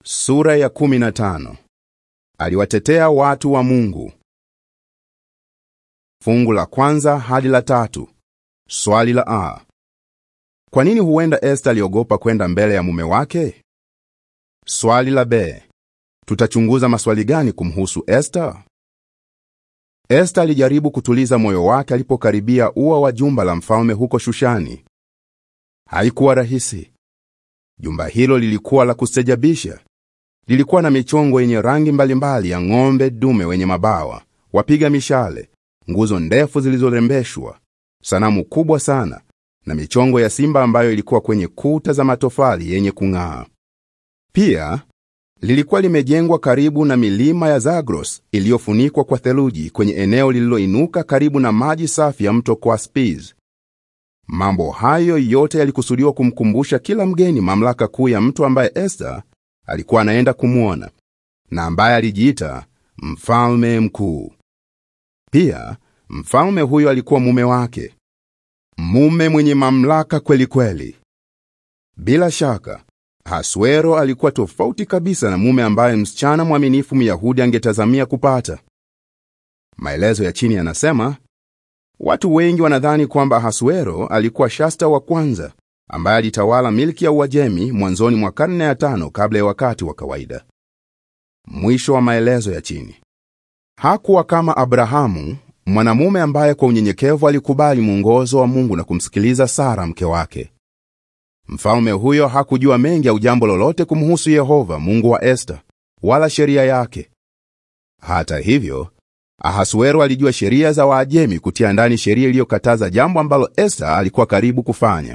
Sura ya 15. Aliwatetea watu wa Mungu. Fungu la kwanza hadi la tatu. Swali la A. Kwa nini huenda Esta aliogopa kwenda mbele ya mume wake? Swali la B. Tutachunguza maswali gani kumhusu Esta? Esta alijaribu kutuliza moyo wake alipokaribia ua wa jumba la mfalme huko Shushani. Haikuwa rahisi. Jumba hilo lilikuwa la kustajabisha. Lilikuwa na michongo yenye rangi mbalimbali ya ng'ombe dume wenye mabawa, wapiga mishale, nguzo ndefu zilizorembeshwa, sanamu kubwa sana na michongo ya simba ambayo ilikuwa kwenye kuta za matofali yenye kung'aa. Pia lilikuwa limejengwa karibu na milima ya Zagros iliyofunikwa kwa theluji kwenye eneo lililoinuka karibu na maji safi ya mto Caspiz. Mambo hayo yote yalikusudiwa kumkumbusha kila mgeni mamlaka kuu ya mtu ambaye Esta alikuwa anaenda kumwona na ambaye alijiita mfalme mkuu. Pia mfalme huyo alikuwa mume wake, mume mwenye mamlaka kweli kweli. Bila shaka Haswero alikuwa tofauti kabisa na mume ambaye msichana mwaminifu Myahudi angetazamia kupata. Maelezo ya chini yanasema watu wengi wanadhani kwamba Haswero alikuwa Shasta wa kwanza ambaye alitawala milki ya Uajemi mwanzoni mwa karne ya tano kabla ya wakati wa kawaida. Mwisho wa maelezo ya chini. Hakuwa kama Abrahamu, mwanamume ambaye kwa unyenyekevu alikubali mwongozo wa Mungu na kumsikiliza Sara mke wake. Mfalme huyo hakujua mengi au jambo lolote kumhusu Yehova Mungu wa Esta wala sheria yake. Hata hivyo, Ahasuero alijua sheria za Waajemi kutia ndani sheria iliyokataza jambo ambalo Esta alikuwa karibu kufanya.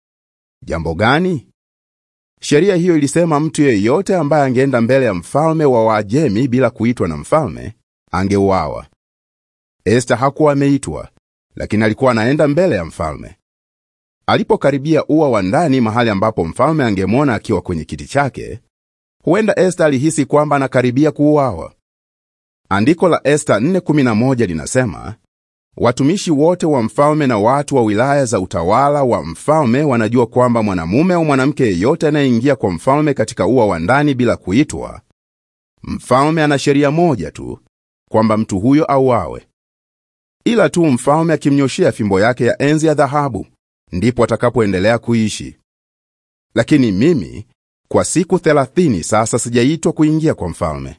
Jambo gani? Sheria hiyo ilisema mtu yeyote ambaye angeenda mbele ya mfalme wa Waajemi bila kuitwa na mfalme angeuawa. Esta hakuwa ameitwa, lakini alikuwa anaenda mbele ya mfalme. Alipokaribia ua wa ndani, mahali ambapo mfalme angemwona akiwa kwenye kiti chake, huenda Esta alihisi kwamba anakaribia kuuawa. Andiko la Esta 4:11 linasema, watumishi wote wa mfalme na watu wa wilaya za utawala wa mfalme wanajua kwamba mwanamume au mwanamke yeyote anayeingia kwa mfalme katika ua wa ndani bila kuitwa, mfalme ana sheria moja tu, kwamba mtu huyo auawe. Ila tu mfalme akimnyoshea fimbo yake ya enzi ya dhahabu ndipo atakapoendelea kuishi. Lakini mimi kwa siku thelathini sasa sijaitwa kuingia kwa mfalme.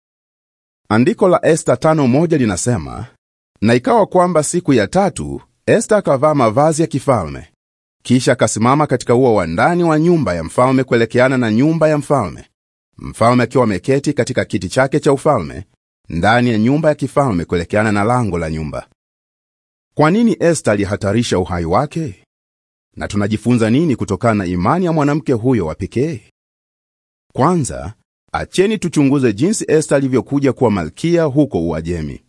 Andiko la Esta tano moja linasema, na ikawa kwamba siku ya tatu Esta akavaa mavazi ya kifalme, kisha akasimama katika ua wa ndani wa nyumba ya mfalme kuelekeana na nyumba ya mfalme, mfalme akiwa ameketi katika kiti chake cha ufalme ndani ya nyumba ya kifalme kuelekeana na lango la nyumba. Kwa nini Esta alihatarisha uhai wake? Na tunajifunza nini kutokana na imani ya mwanamke huyo wa pekee? Kwanza, acheni tuchunguze jinsi Esta alivyokuja kuwa malkia huko Uajemi.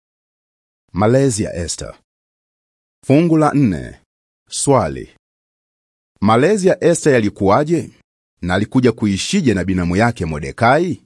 Malezi ya Esta. Fungu la nne. Swali: malezi ya Esta yalikuwaje na alikuja kuishije na binamu yake Mordekai?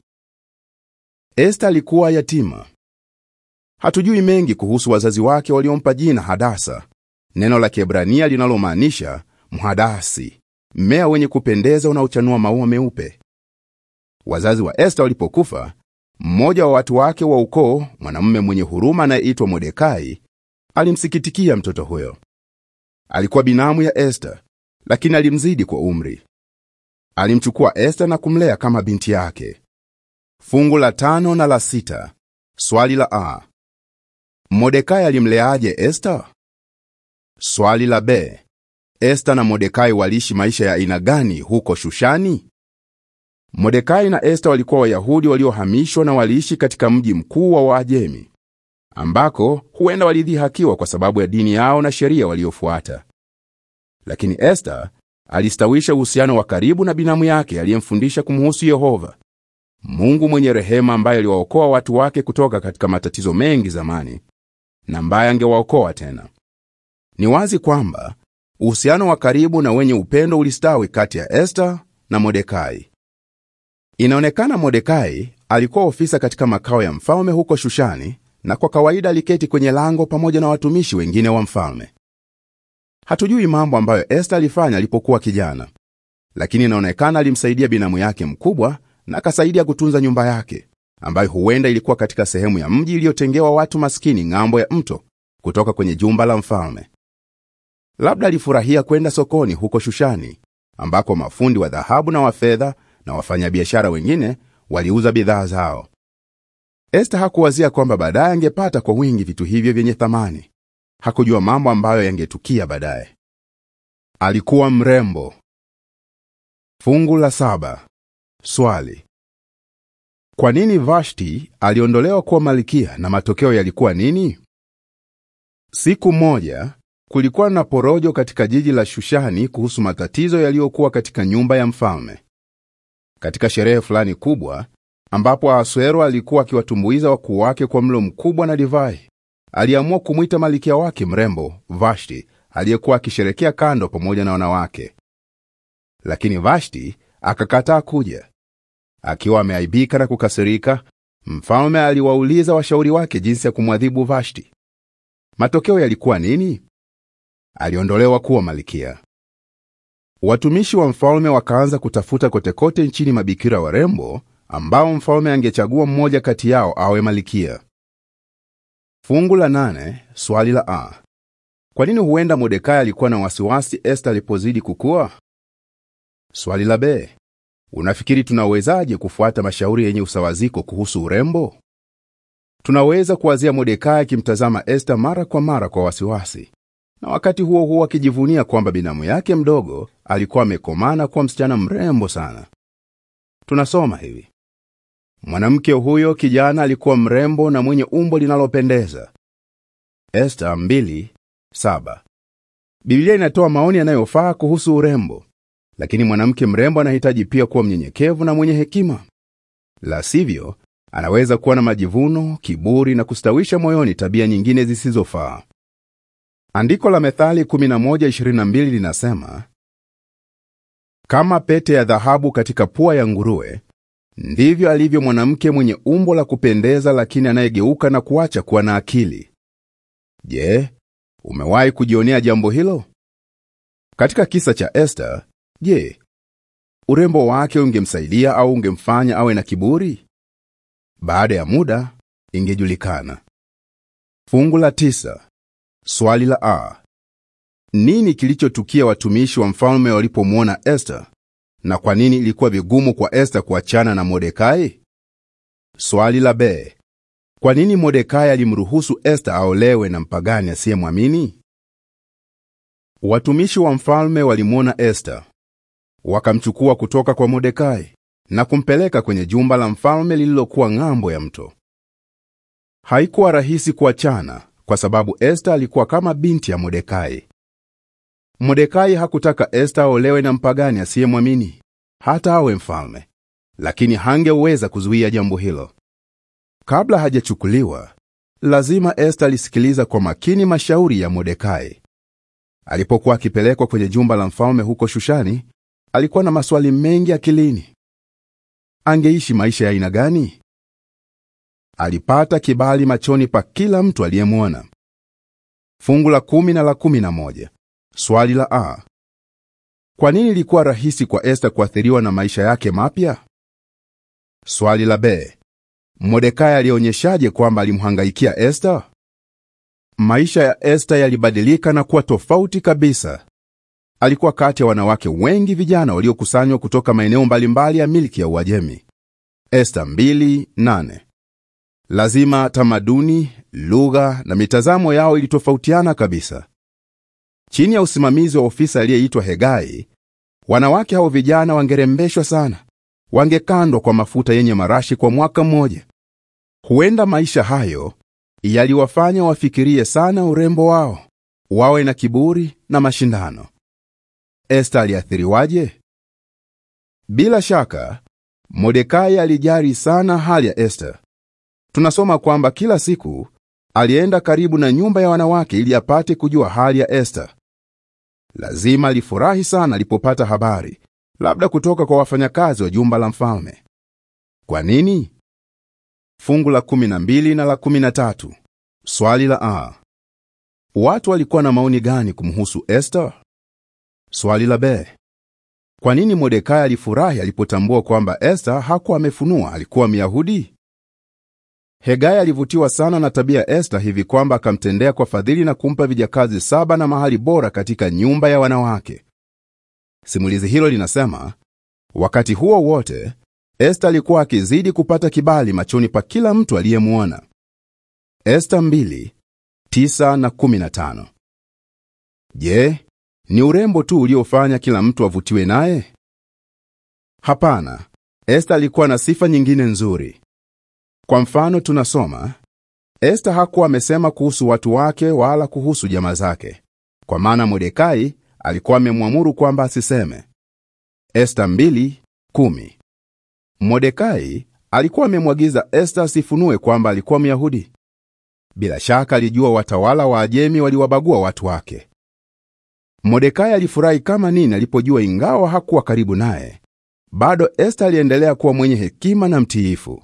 Esta alikuwa yatima. Hatujui mengi kuhusu wazazi wake waliompa jina Hadasa, neno la Kiebrania linalomaanisha mhadasi, mmea wenye kupendeza unaochanua maua meupe. Wazazi wa Esta walipokufa, mmoja wa watu wake wa ukoo, mwanamume mwenye huruma anayeitwa Mordekai, alimsikitikia mtoto huyo. Alikuwa binamu ya Esta, lakini alimzidi kwa umri. Alimchukua Esta na kumlea kama binti yake. Fungu la tano na la sita. Swali la A. Mordekai alimleaje Esta? Swali la B. Esta na Mordekai waliishi maisha ya aina gani huko Shushani? Mordekai na Esta walikuwa Wayahudi waliohamishwa na waliishi katika mji mkuu wa Waajemi, ambako huenda walidhihakiwa kwa sababu ya dini yao na sheria waliofuata. Lakini Esta alistawisha uhusiano wa karibu na binamu yake aliyemfundisha kumhusu Yehova, Mungu mwenye rehema, ambaye aliwaokoa watu wake kutoka katika matatizo mengi zamani na ambaye angewaokoa tena. Ni wazi kwamba uhusiano wa karibu na wenye upendo ulistawi kati ya Esta na Mordekai. Inaonekana Mordekai alikuwa ofisa katika makao ya mfalme huko Shushani, na kwa kawaida aliketi kwenye lango pamoja na watumishi wengine wa mfalme. Hatujui mambo ambayo Esta alifanya alipokuwa kijana, lakini inaonekana alimsaidia binamu yake mkubwa na akasaidia kutunza nyumba yake ambayo huenda ilikuwa katika sehemu ya mji iliyotengewa watu maskini ng'ambo ya mto kutoka kwenye jumba la mfalme. Labda alifurahia kwenda sokoni huko Shushani, ambako mafundi wa dhahabu na wa fedha na wafanyabiashara wengine waliuza bidhaa zao. Esta hakuwazia kwamba baadaye angepata kwa wingi vitu hivyo vyenye thamani. Hakujua mambo ambayo yangetukia baadaye. Alikuwa mrembo. Fungu la saba. Swali: kwa nini Vashti aliondolewa kuwa malkia na matokeo yalikuwa nini? Siku moja kulikuwa na porojo katika jiji la Shushani kuhusu matatizo yaliyokuwa katika nyumba ya mfalme. Katika sherehe fulani kubwa ambapo Ahasuero alikuwa akiwatumbuiza wakuu wake kwa mlo mkubwa na divai, aliamua kumwita malkia wake mrembo Vashti aliyekuwa akisherekea kando pamoja na wanawake. Lakini Vashti akakataa kuja. Akiwa ameaibika na kukasirika, mfalme aliwauliza washauri wake jinsi ya kumwadhibu Vashti. Matokeo yalikuwa nini? Aliondolewa kuwa malkia. Watumishi wa mfalme wakaanza kutafuta kote kote nchini mabikira warembo ambao mfalme angechagua mmoja kati yao awe malkia. Fungu la nane, swali la a. Kwa nini huenda Mordekai alikuwa na wasiwasi Esta alipozidi kukua? Swali la b. Unafikiri tunawezaje kufuata mashauri yenye usawaziko kuhusu urembo? Tunaweza kuwazia Mordekai akimtazama Esta mara kwa mara kwa wasiwasi, na wakati huo huo akijivunia kwamba binamu yake mdogo alikuwa amekomana kuwa msichana mrembo sana. Tunasoma hivi: mwanamke huyo kijana alikuwa mrembo na mwenye umbo linalopendeza. Esta 2:7. Biblia inatoa maoni yanayofaa kuhusu urembo, lakini mwanamke mrembo anahitaji pia kuwa mnyenyekevu na mwenye hekima, la sivyo anaweza kuwa na majivuno, kiburi na kustawisha moyoni tabia nyingine zisizofaa. Andiko la Methali 11:22 linasema, kama pete ya dhahabu katika pua ya nguruwe, ndivyo alivyo mwanamke mwenye umbo la kupendeza, lakini anayegeuka na kuacha kuwa na akili. Je, umewahi kujionea jambo hilo? Katika kisa cha Esta, je, urembo wake ungemsaidia au ungemfanya awe na kiburi? Baada ya muda ingejulikana. Fungu la tisa. Swali la a. Nini kilichotukia watumishi wa mfalme walipomwona Esta, na kwa nini ilikuwa vigumu kwa Esta kuachana na Mordekai? Swali la b. Kwa nini Mordekai alimruhusu Esta aolewe na mpagani asiyemwamini? Watumishi wa mfalme walimwona Esta, wakamchukua kutoka kwa Mordekai na kumpeleka kwenye jumba la mfalme lililokuwa ng'ambo ya mto. Haikuwa rahisi kuachana kwa sababu Esta alikuwa kama binti ya Mordekai. Mordekai hakutaka Esta aolewe na mpagani asiyemwamini hata awe mfalme, lakini hangeweza kuzuia jambo hilo. Kabla hajachukuliwa, lazima Esta alisikiliza kwa makini mashauri ya Mordekai. Alipokuwa akipelekwa kwenye jumba la mfalme huko Shushani, alikuwa na maswali mengi akilini. Angeishi maisha ya aina gani? Alipata kibali machoni pa kila mtu aliyemwona. Fungu la kumi na la kumi na moja. Swali la a. Kwa nini ilikuwa rahisi kwa Esta kuathiriwa na maisha yake mapya? Swali la b. Mordekai alionyeshaje kwamba alimhangaikia Esta? Maisha ya Esta yalibadilika na kuwa tofauti kabisa. Alikuwa kati ya wanawake wengi vijana waliokusanywa kutoka maeneo mbalimbali ya milki ya Uajemi. Esta 2:8. Lazima tamaduni, lugha na mitazamo yao ilitofautiana kabisa. Chini ya usimamizi wa ofisa aliyeitwa Hegai, wanawake hao vijana wangerembeshwa sana, wangekandwa kwa mafuta yenye marashi kwa mwaka mmoja. Huenda maisha hayo yaliwafanya wafikirie sana urembo wao, wawe na kiburi na mashindano. Esta aliathiriwaje? Bila shaka, Mordekai alijali sana hali ya Esta. Tunasoma kwamba kila siku alienda karibu na nyumba ya wanawake ili apate kujua hali ya Esta. Lazima alifurahi sana alipopata habari, labda kutoka kwa wafanyakazi wa jumba la mfalme. Kwa nini? Fungu la 12 na la 13. Swali la a. Watu walikuwa na maoni gani kumhusu Esta? Swali la b. Kwa nini Mordekai alifurahi alipotambua kwamba Esta hakuwa amefunua alikuwa Myahudi? Hegai alivutiwa sana na tabia ya Esta hivi kwamba akamtendea kwa fadhili na kumpa vijakazi saba na mahali bora katika nyumba ya wanawake. Simulizi hilo linasema, wakati huo wote Esta alikuwa akizidi kupata kibali machoni pa kila mtu aliyemwona. Esta 2:9 na 15. Je, ni urembo tu uliofanya kila mtu avutiwe naye? Hapana, Esta alikuwa na sifa nyingine nzuri. Kwa mfano, tunasoma Esta hakuwa amesema kuhusu watu wake wala kuhusu jamaa zake, kwa maana Mordekai alikuwa amemwamuru kwamba asiseme. Esta 2:10. Mordekai alikuwa amemwagiza Esta asifunue kwamba alikuwa Myahudi. Bila shaka alijua watawala wa Ajemi waliwabagua watu wake. Mordekai alifurahi kama nini alipojua ingawa hakuwa karibu naye, bado Esta aliendelea kuwa mwenye hekima na mtiifu.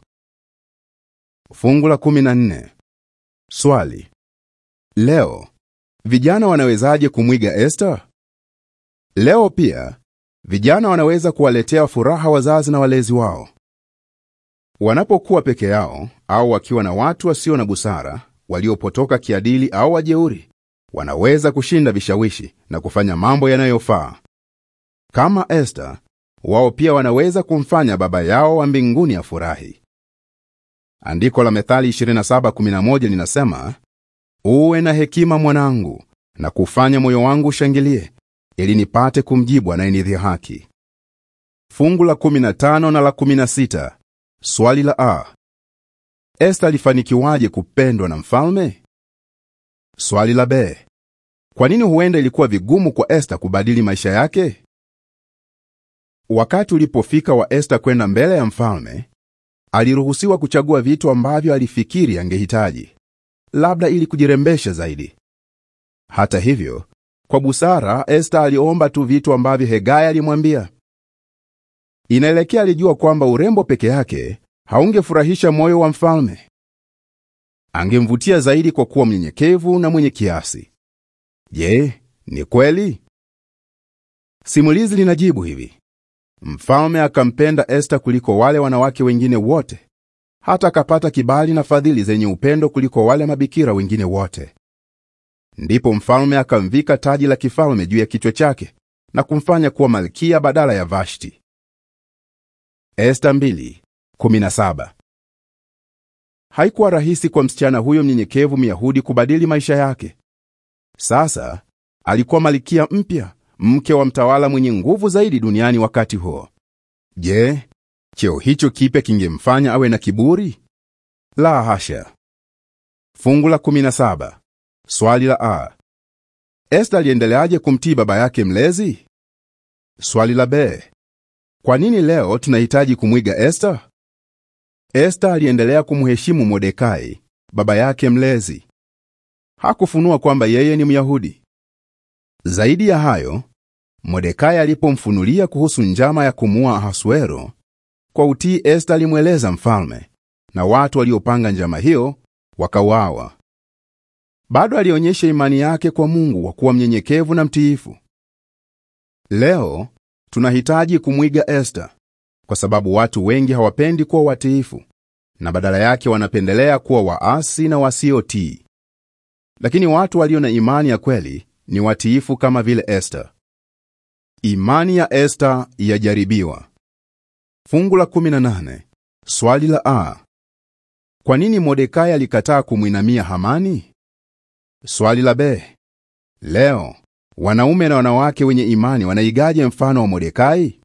Fungu la 14. Swali: leo vijana wanawezaje kumwiga Esta? Leo pia vijana wanaweza kuwaletea furaha wazazi na walezi wao. Wanapokuwa peke yao au wakiwa na watu wasio na busara, waliopotoka kiadili au wajeuri, wanaweza kushinda vishawishi na kufanya mambo yanayofaa. Kama Esta, wao pia wanaweza kumfanya baba yao wa mbinguni afurahi. Andiko la Methali 27:11 linasema, uwe na hekima mwanangu, na kufanya moyo wangu ushangilie, ili nipate kumjibu anayenidhihaki. Fungu la 15 na la 16. Swali la a. Esta alifanikiwaje kupendwa na mfalme? Swali la b. Kwa nini huenda ilikuwa vigumu kwa Esta kubadili maisha yake? Wakati ulipofika wa Esta kwenda mbele ya mfalme, aliruhusiwa kuchagua vitu ambavyo alifikiri angehitaji, labda ili kujirembesha zaidi. Hata hivyo, kwa busara, Esta aliomba tu vitu ambavyo Hegai alimwambia. Inaelekea alijua kwamba urembo peke yake haungefurahisha moyo wa mfalme. Angemvutia zaidi kwa kuwa mnyenyekevu na mwenye kiasi. Je, ni kweli? Simulizi linajibu hivi: mfalme akampenda Esta kuliko wale wanawake wengine wote, hata akapata kibali na fadhili zenye upendo kuliko wale mabikira wengine wote. Ndipo mfalme akamvika taji la kifalme juu ya kichwa chake na kumfanya kuwa malkia badala ya Vashti. Esta 2:17. Haikuwa rahisi kwa msichana huyo mnyenyekevu Myahudi kubadili maisha yake. Sasa alikuwa malkia mpya, mke wa mtawala mwenye nguvu zaidi duniani wakati huo. Je, cheo hicho kipya kingemfanya awe na kiburi? La hasha. Fungu la 17. Swali la a. Esta aliendeleaje kumtii baba yake mlezi? Swali la b. Kwa nini leo tunahitaji kumwiga Esta? Esta aliendelea kumheshimu Mordekai, baba yake mlezi. Hakufunua kwamba yeye ni Myahudi. Zaidi ya hayo, Mordekai alipomfunulia kuhusu njama ya kumuua Ahasuero, kwa utii Esta alimweleza mfalme, na watu waliopanga njama hiyo wakauawa. Bado alionyesha imani yake kwa Mungu kwa kuwa mnyenyekevu na mtiifu. Leo tunahitaji kumwiga Esta kwa sababu watu wengi hawapendi kuwa watiifu na badala yake wanapendelea kuwa waasi na wasiotii. Lakini watu walio na imani ya kweli ni watiifu kama vile Esta. Imani ya Esta yajaribiwa. Fungu la 18. Swali la a. Kwa nini Mordekai alikataa kumwinamia Hamani? Swali la b. Leo wanaume na wanawake wenye imani wanaigaje mfano wa Mordekai?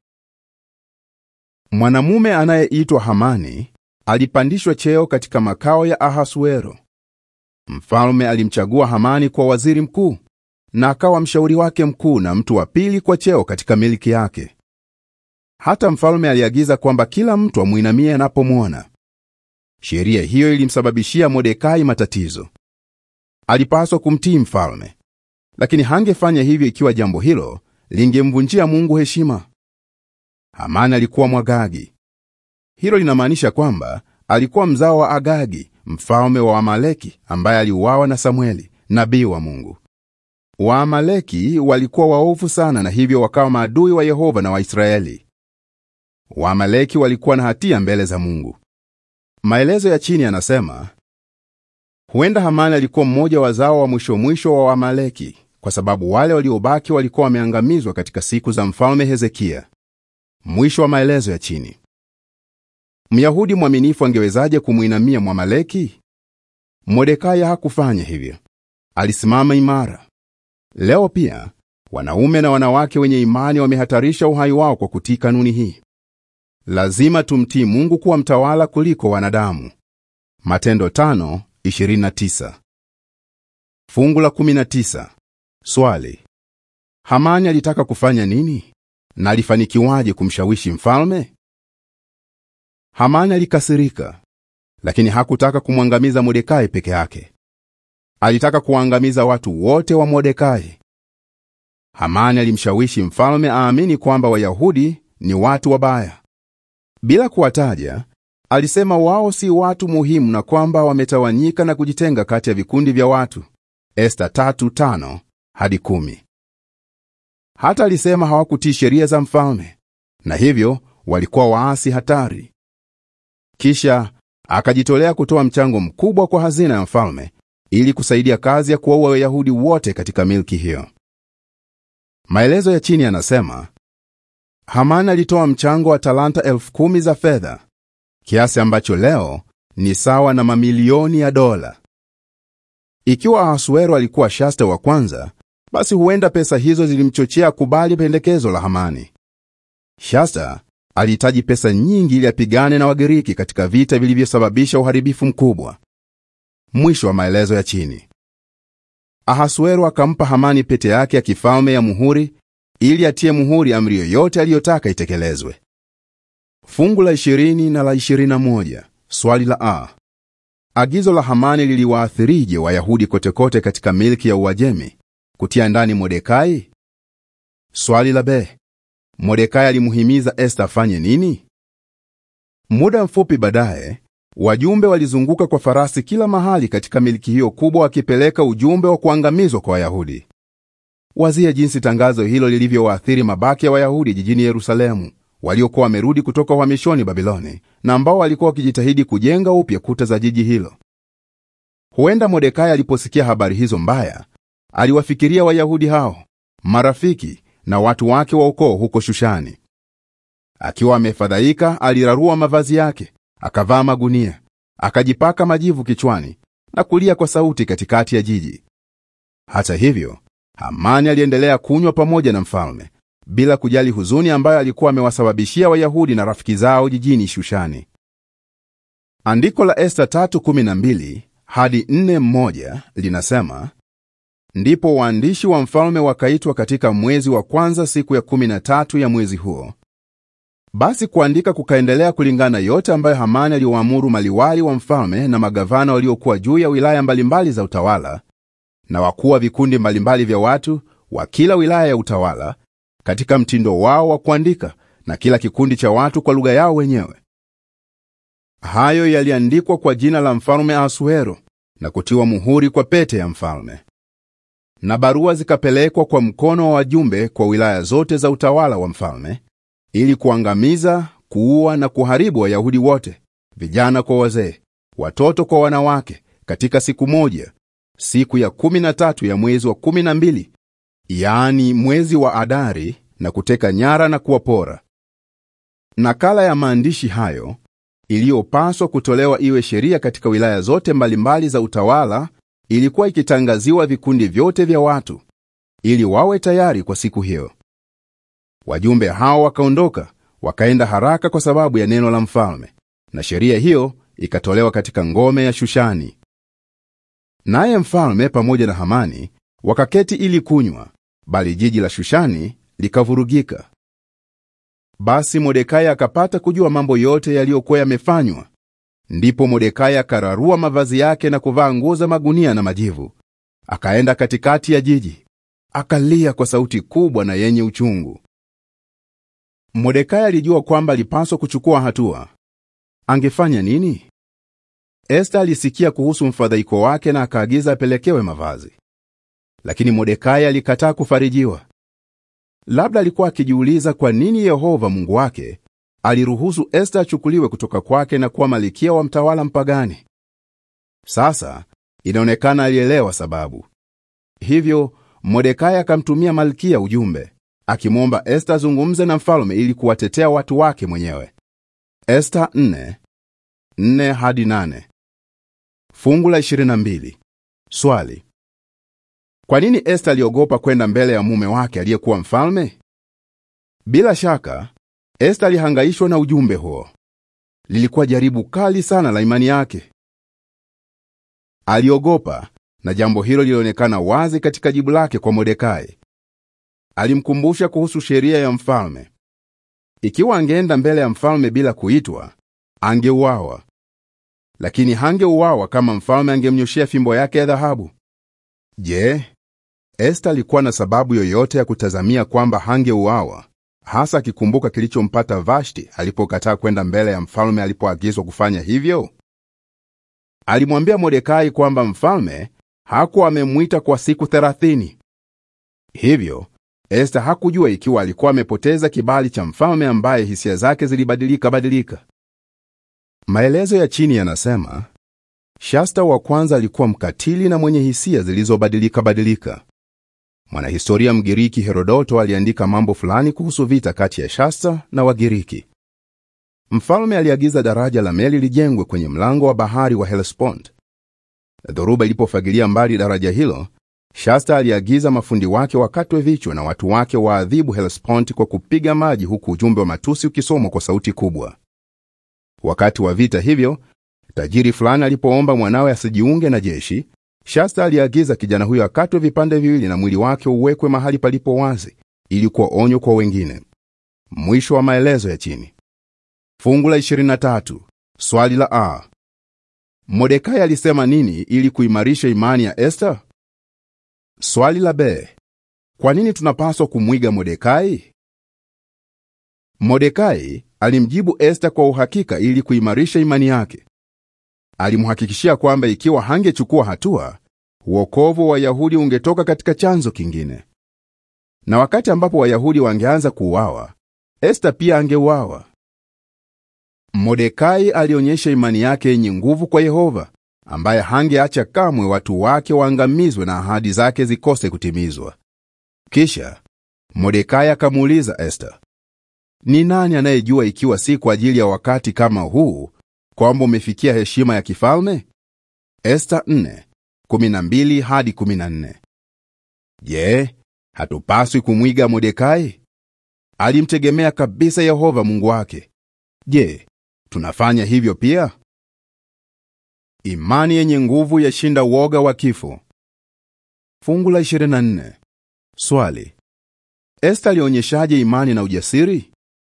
Mwanamume anayeitwa Hamani alipandishwa cheo katika makao ya Ahasuero. Mfalme alimchagua Hamani kwa waziri mkuu na akawa mshauri wake mkuu na mtu wa pili kwa cheo katika milki yake. Hata mfalme aliagiza kwamba kila mtu amwinamie anapomwona. Sheria hiyo ilimsababishia Mordekai matatizo. Alipaswa kumtii mfalme, lakini hangefanya hivyo ikiwa jambo hilo lingemvunjia Mungu heshima. Hamani alikuwa Mwagagi. Hilo linamaanisha kwamba alikuwa mzao wa Agagi, mfalme wa Amaleki ambaye aliuawa na Samweli, nabii wa Mungu. Waamaleki walikuwa waovu sana na hivyo wakawa maadui wa Yehova na Waisraeli. Waamaleki walikuwa na hatia mbele za Mungu. Maelezo ya chini yanasema huenda Hamani alikuwa mmoja wa wazao wa mwisho mwisho wa Waamaleki, kwa sababu wale waliobaki walikuwa wameangamizwa katika siku za mfalme Hezekia. Mwisho wa maelezo ya chini. Myahudi mwaminifu angewezaje kumwinamia Mwamaleki? Mordekai hakufanya hivyo. Alisimama imara. Leo pia wanaume na wanawake wenye imani wamehatarisha uhai wao kwa kutii kanuni hii. Lazima tumtii Mungu kuwa mtawala kuliko wanadamu. Matendo 5:29. Fungu la 19. Swali: Hamani alitaka kufanya nini na alifanikiwaje kumshawishi mfalme? Hamani alikasirika, lakini hakutaka kumwangamiza Mordekai peke yake. Alitaka kuwaangamiza watu wote wa Mordekai. Hamani alimshawishi mfalme aamini kwamba Wayahudi ni watu wabaya. Bila kuwataja, alisema wao si watu muhimu na kwamba wametawanyika na kujitenga kati ya vikundi vya watu. Esta 3:5 hadi 10. Hata alisema hawakutii sheria za mfalme na hivyo walikuwa waasi hatari. Kisha akajitolea kutoa mchango mkubwa kwa hazina ya mfalme ili kusaidia kazi ya kuwaua Wayahudi wote katika milki hiyo. Maelezo ya chini yanasema Hamani alitoa mchango wa talanta elfu kumi za fedha, kiasi ambacho leo ni sawa na mamilioni ya dola. Ikiwa Ahasuero alikuwa Shasta wa kwanza, basi huenda pesa hizo zilimchochea kubali pendekezo la Hamani. Shasta alihitaji pesa nyingi ili apigane na Wagiriki katika vita vilivyosababisha uharibifu mkubwa. Mwisho wa maelezo ya chini. Ahasuero akampa Hamani pete yake ya kifalme ya muhuri ili atie muhuri amri yoyote aliyotaka itekelezwe. Fungu la 20 na la 21. Swali la A. Agizo la Hamani liliwaathirije Wayahudi kotekote katika milki ya Uajemi kutia ndani Mordekai? Swali la B. Mordekai alimuhimiza Esta afanye nini? Muda mfupi baadaye, wajumbe walizunguka kwa farasi kila mahali katika milki hiyo kubwa wakipeleka ujumbe wa kuangamizwa kwa Wayahudi. Wazia jinsi tangazo hilo lilivyowaathiri mabaki ya Wayahudi jijini Yerusalemu waliokuwa wamerudi kutoka uhamishoni Babiloni na ambao walikuwa wakijitahidi kujenga upya kuta za jiji hilo. Huenda Mordekai aliposikia habari hizo mbaya, aliwafikiria Wayahudi hao, marafiki na watu wake wa ukoo huko Shushani. Akiwa amefadhaika, alirarua mavazi yake, akavaa magunia, akajipaka majivu kichwani na kulia kwa sauti katikati ya jiji. Hata hivyo, Hamani aliendelea kunywa pamoja na mfalme bila kujali huzuni ambayo alikuwa amewasababishia Wayahudi na rafiki zao jijini Shushani. Andiko la Esta 3:12 hadi 4:1 linasema, ndipo waandishi wa mfalme wakaitwa katika mwezi wa kwanza siku ya 13 ya mwezi huo. Basi kuandika kukaendelea kulingana yote ambayo Hamani aliwaamuru maliwali wa mfalme na magavana waliokuwa juu ya wilaya mbalimbali za utawala na wakuu wa vikundi mbalimbali vya watu wa kila wilaya ya utawala katika mtindo wao wa kuandika na kila kikundi cha watu kwa lugha yao wenyewe. Hayo yaliandikwa kwa jina la mfalme Ahasuero na kutiwa muhuri kwa pete ya mfalme. Na barua zikapelekwa kwa mkono wa wajumbe kwa wilaya zote za utawala wa mfalme ili kuangamiza, kuua na kuharibu Wayahudi wote, vijana kwa wazee, watoto kwa wanawake, katika siku moja, siku ya kumi na tatu ya mwezi wa kumi na mbili, yaani mwezi wa Adari, na kuteka nyara na kuwapora. Nakala ya maandishi hayo iliyopaswa kutolewa iwe sheria katika wilaya zote mbalimbali za utawala ilikuwa ikitangaziwa vikundi vyote vya watu ili wawe tayari kwa siku hiyo. Wajumbe hao wakaondoka wakaenda haraka kwa sababu ya neno la mfalme, na sheria hiyo ikatolewa katika ngome ya Shushani. Naye mfalme pamoja na Hamani wakaketi ili kunywa, bali jiji la Shushani likavurugika. Basi Mordekai akapata kujua mambo yote yaliyokuwa yamefanywa. Ndipo Mordekai akararua mavazi yake na kuvaa nguo za magunia na majivu, akaenda katikati ya jiji, akalia kwa sauti kubwa na yenye uchungu. Mordekai alijua kwamba alipaswa kuchukua hatua. Angefanya nini? Esta alisikia kuhusu mfadhaiko wake na akaagiza apelekewe mavazi. lakini Mordekai alikataa kufarijiwa. Labda alikuwa akijiuliza kwa nini Yehova Mungu wake aliruhusu Esta achukuliwe kutoka kwake na kuwa malikia wa mtawala mpagani. Sasa inaonekana alielewa sababu. Hivyo Mordekai akamtumia malkia ujumbe akimwomba Esta azungumze na mfalme ili kuwatetea watu wake mwenyewe. Esta 4 4 hadi 8. Fungu la 22. Swali: kwa nini Esta aliogopa kwenda mbele ya mume wake aliyekuwa mfalme? Bila shaka Esta alihangaishwa na ujumbe huo. Lilikuwa jaribu kali sana la imani yake. Aliogopa, na jambo hilo lilionekana wazi katika jibu lake kwa Mordekai. Alimkumbusha kuhusu sheria ya mfalme. Ikiwa angeenda mbele ya mfalme bila kuitwa, angeuawa. Lakini hangeuawa kama mfalme angemnyoshea fimbo yake ya dhahabu. Je, Esta alikuwa na sababu yoyote ya kutazamia kwamba hangeuawa, hasa akikumbuka kilichompata Vashti alipokataa kwenda mbele ya mfalme alipoagizwa kufanya hivyo? Alimwambia Mordekai kwamba mfalme hakuwa amemwita kwa siku thelathini. Hivyo Esta hakujua ikiwa alikuwa amepoteza kibali cha mfalme ambaye hisia zake zilibadilika badilika. Maelezo ya chini yanasema Shasta wa kwanza alikuwa mkatili na mwenye hisia zilizobadilika badilika. Mwanahistoria Mgiriki Herodoto aliandika mambo fulani kuhusu vita kati ya Shasta na Wagiriki. Mfalme aliagiza daraja la meli lijengwe kwenye mlango wa bahari wa Hellespont. Dhoruba ilipofagilia mbali daraja hilo, Shasta aliagiza mafundi wake wakatwe vichwa na watu wake waadhibu Hellespont kwa kupiga maji, huku ujumbe wa matusi ukisomwa kwa sauti kubwa. Wakati wa vita hivyo, tajiri fulani alipoomba mwanawe asijiunge na jeshi, Shasta aliagiza kijana huyo akatwe vipande viwili na mwili wake uwekwe mahali palipo wazi ili kuwa onyo kwa wengine. Mwisho wa maelezo ya chini. Fungu la 23. Swali la A. Mordekai alisema nini ili kuimarisha imani ya Esta? Swali la B. Kwa nini tunapaswa kumwiga Mordekai? Mordekai alimjibu Esta kwa uhakika ili kuimarisha imani yake. Alimhakikishia kwamba ikiwa hangechukua hatua, uokovu wa Wayahudi ungetoka katika chanzo kingine, na wakati ambapo Wayahudi wangeanza kuuawa, Esta pia angeuawa. Mordekai alionyesha imani yake yenye nguvu kwa Yehova, ambaye hangeacha kamwe watu wake waangamizwe na ahadi zake zikose kutimizwa. Kisha Mordekai akamuuliza Esta, ni nani anayejua ikiwa si kwa ajili ya wakati kama huu kwamba umefikia heshima ya kifalme? Esta 4:12 hadi 14. Je, hatupaswi kumwiga Mordekai? Alimtegemea kabisa Yehova Mungu wake. Je, tunafanya hivyo pia? Imani yenye nguvu yashinda woga wa kifo. Fungu la 24. Swali: Esta alionyeshaje imani na ujasiri?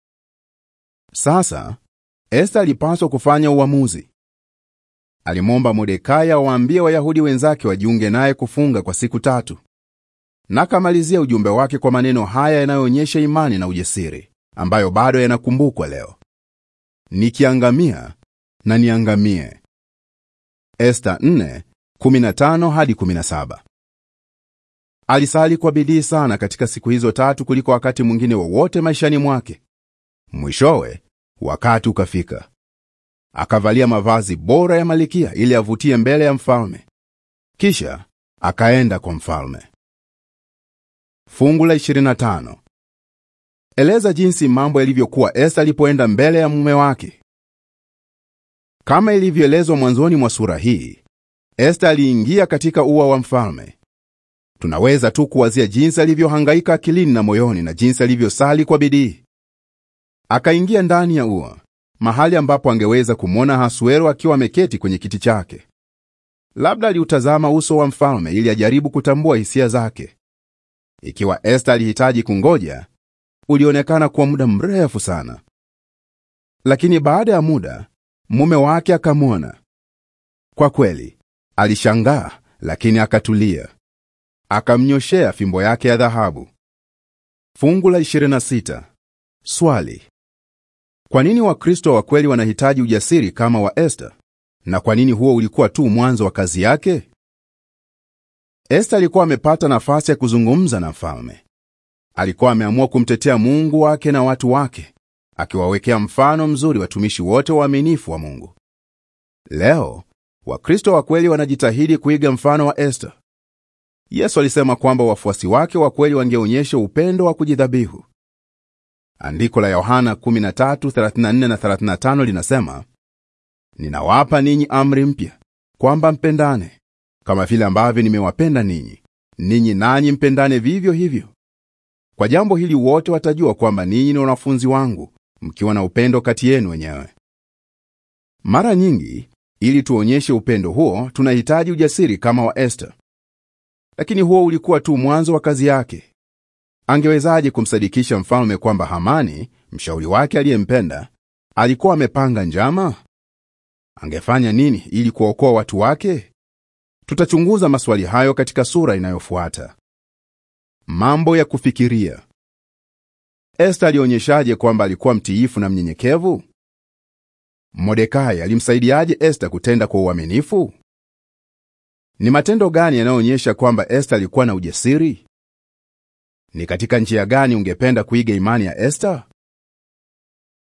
Sasa Esta alipaswa kufanya uamuzi. Alimwomba Mordekai awaambie Wayahudi wenzake wajiunge naye kufunga kwa siku tatu, na akamalizia ujumbe wake kwa maneno haya yanayoonyesha imani na ujasiri, ambayo bado yanakumbukwa leo: nikiangamia na niangamie. Esta 4:15 hadi 17. Alisali kwa bidii sana katika siku hizo tatu kuliko wakati mwingine wowote wa maishani mwake. Mwishowe wakati ukafika, akavalia mavazi bora ya malikia ili avutie mbele ya mfalme, kisha akaenda kwa mfalme. Fungu la 25. Eleza jinsi mambo yalivyokuwa Esta alipoenda mbele ya mume wake. Kama ilivyoelezwa mwanzoni mwa sura hii, Esta aliingia katika ua wa mfalme. Tunaweza tu kuwazia jinsi alivyohangaika akilini na moyoni na jinsi alivyosali kwa bidii. Akaingia ndani ya ua, mahali ambapo angeweza kumwona Ahasuero akiwa ameketi kwenye kiti chake. Labda aliutazama uso wa mfalme ili ajaribu kutambua hisia zake. Ikiwa Esta alihitaji kungoja, ulionekana kuwa muda mrefu sana. Lakini baada ya muda, mume wake akamwona. Kwa kweli, alishangaa, lakini akatulia. Akamnyoshea fimbo yake ya dhahabu. Fungu la 26. Swali: kwa nini Wakristo wa kweli wanahitaji ujasiri kama wa Esta, na kwa nini huo ulikuwa tu mwanzo wa kazi yake? Esta alikuwa amepata nafasi ya kuzungumza na mfalme. Alikuwa ameamua kumtetea Mungu wake na watu wake, akiwawekea mfano mzuri watumishi wote waaminifu wa Mungu. Leo Wakristo wa kweli wanajitahidi kuiga mfano wa Esta. Yesu alisema kwamba wafuasi wake wa kweli wangeonyesha upendo wa kujidhabihu. Andiko la Yohana 13:34 na 35 linasema, ninawapa ninyi amri mpya, kwamba mpendane kama vile ambavyo nimewapenda ninyi, ninyi nanyi mpendane vivyo hivyo. Kwa jambo hili wote watajua kwamba ninyi ni wanafunzi wangu, mkiwa na upendo kati yenu wenyewe. Mara nyingi, ili tuonyeshe upendo huo, tunahitaji ujasiri kama wa Esta. Lakini huo ulikuwa tu mwanzo wa kazi yake. Angewezaje kumsadikisha mfalme kwamba Hamani, mshauri wake aliyempenda, alikuwa amepanga njama? Angefanya nini ili kuwaokoa watu wake? Tutachunguza maswali hayo katika sura inayofuata. Mambo ya kufikiria. Esta alionyeshaje kwamba alikuwa mtiifu na mnyenyekevu? Mordekai alimsaidiaje Esta kutenda kwa uaminifu? Ni matendo gani yanayoonyesha kwamba Esta alikuwa na ujasiri? Ni katika njia gani ungependa kuiga imani ya Esta?